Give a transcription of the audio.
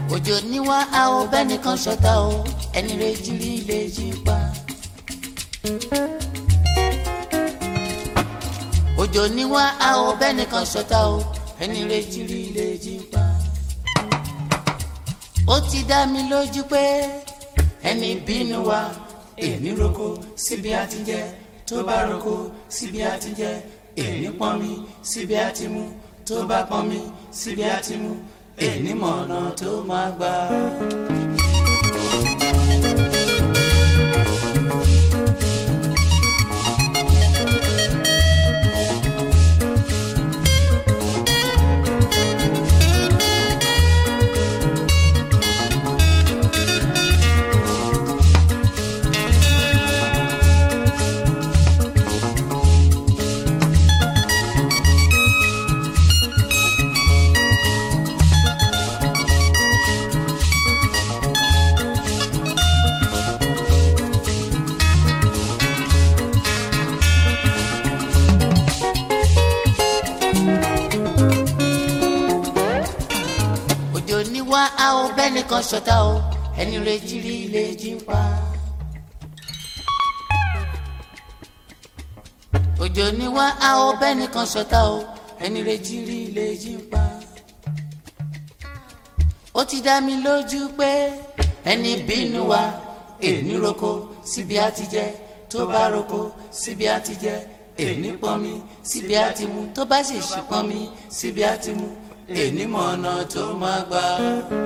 òjò níwá a ò bẹ́nìkan ṣọ̀tá o ẹni rẹ̀ jírí lè jí pa. òjò níwá a ò bẹ́nìkan ṣọ̀tá o ẹni rẹ̀ jírí lè jí pa. ó ti dá mi lójú pé ẹni bínú wa èmi roko síbi a ti jẹ tó bá roko síbi a ti jẹ èmi pọn mi síbi a ti mu tó bá pọn mi síbi a ti mu èmi mọ̀nà tó máa gbà. òjò níwá a ò bẹ́nìkan ṣọ̀tá o ẹni rẹ̀ jírí lè jí pa. òjò níwá a ò bẹ́nìkan ṣọ̀tá o ẹni rẹ̀ jírí lè jí pa. ó ti dá mi lójú pé ẹni bínú wa èní roko síbi a ti jẹ tó bá roko síbi a ti jẹ èní pọnmi síbi a ti mu tó bá sì ṣì pọnmi síbi a ti mu èní mọ̀ ọ̀nà tó máa gbà.